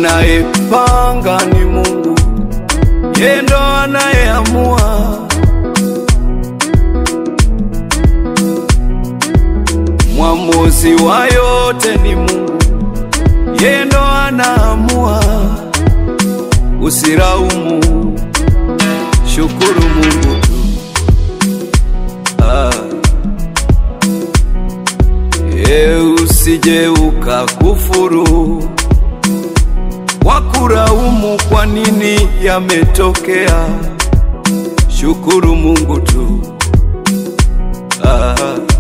Anayepanga ni Mungu, yeye ndo anayeamua. Mwamuzi wa yote ni Mungu, yeye ndo anaamua. Usiraumu, shukuru Mungu tu. Ah. E, usije ukakufuru wakuraumu kwa nini yametokea. Shukuru Mungu tu. Ah.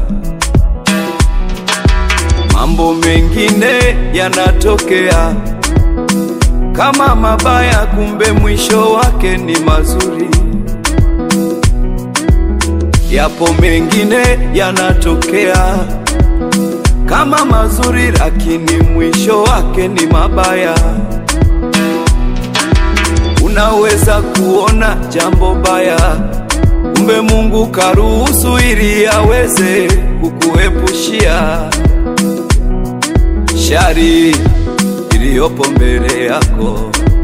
Mambo mengine yanatokea kama mabaya, kumbe mwisho wake ni mazuri. Yapo mengine yanatokea kama mazuri, lakini mwisho wake ni mabaya. Unaweza kuona jambo baya, kumbe Mungu karuhusu ili aweze kukuepushia shari iliyopo mbele yako.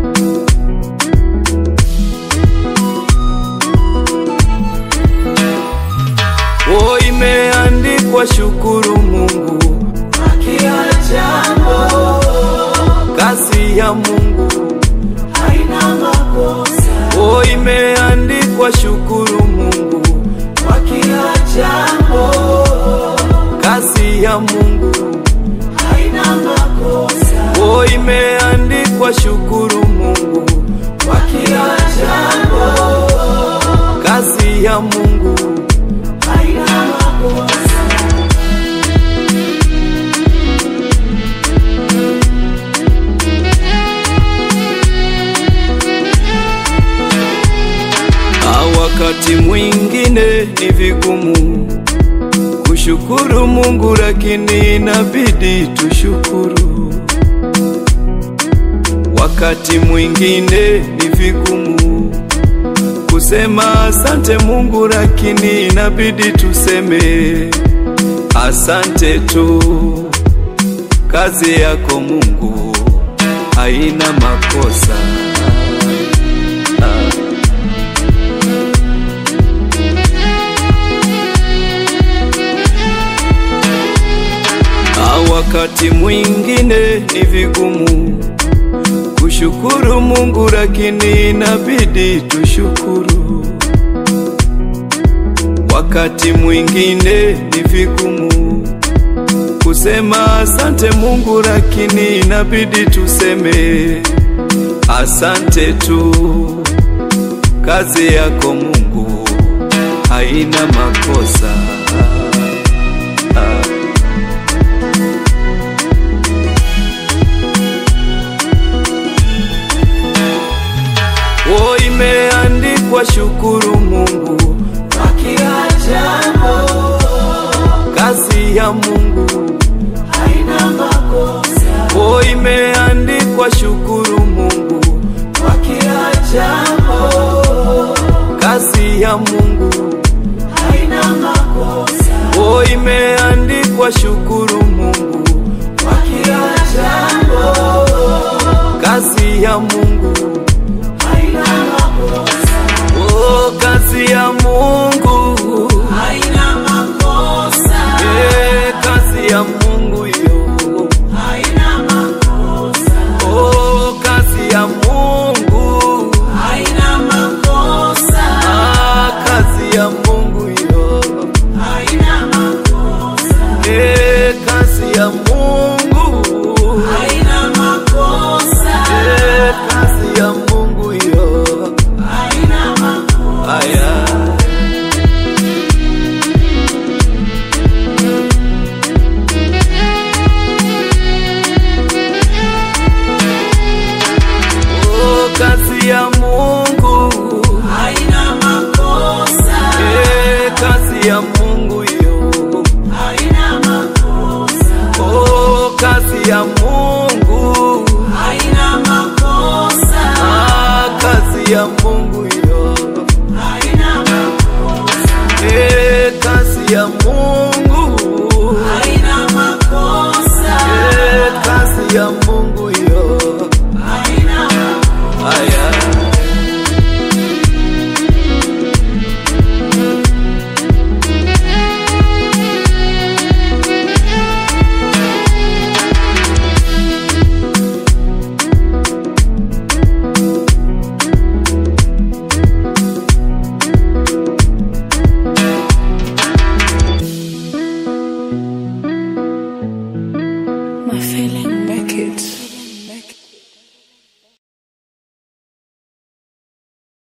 O, imeandikwa shukuru Mungu Kwa kila jambo kazi ya Mungu. haina makosa. O, imeandikwa shukuru Mungu Kwa kila jambo kazi ya Mungu. haina makosa. O, imeandikwa shukuru Mungu Kwa kila jambo kazi ya Mungu. haina makosa. Na wakati mwingine ni vigumu kushukuru Mungu, lakini inabidi tushukuru. Wakati mwingine ni vigumu kusema asante Mungu, lakini inabidi tuseme asante tu. Kazi yako Mungu haina makosa. Ah. Na wakati mwingine ni vigumu kushukuru Mungu, lakini inabidi tushukuru. Wakati mwingine ni vigumu kusema asante Mungu, lakini inabidi tuseme asante tu. Kazi yako Mungu haina makosa. Ah. O, imeandikwa shukuru Mungu, Kwa kila jambo kazi ya Mungu. haina makosa. O, imeandikwa shukuru Mungu, Kwa kila jambo kazi ya Mungu. haina makosa. O, imeandikwa shukuru Mungu, Kwa kila jambo kazi ya Mungu. haina makosa. O, kazi ya Mungu. Haina makosa. Eh, kazi ya Mungu hiyo. Haina makosa. O, kazi ya Mungu. Haina makosa. Ah, kazi ya Mungu hiyo. Haina makosa. Eh, kazi ya Mungu. Haina makosa. Eh, kazi ya Mungu hiyo. Haina makosa. Aya. Oh, kazi ya Mungu. Haina makosa. Eh, kazi ya Mungu hiyo. Haina makosa. Oh, kazi ya Mungu. Haina makosa. Ah, kazi ya Mungu hiyo. Haina makosa. Eh, kazi ya Mungu.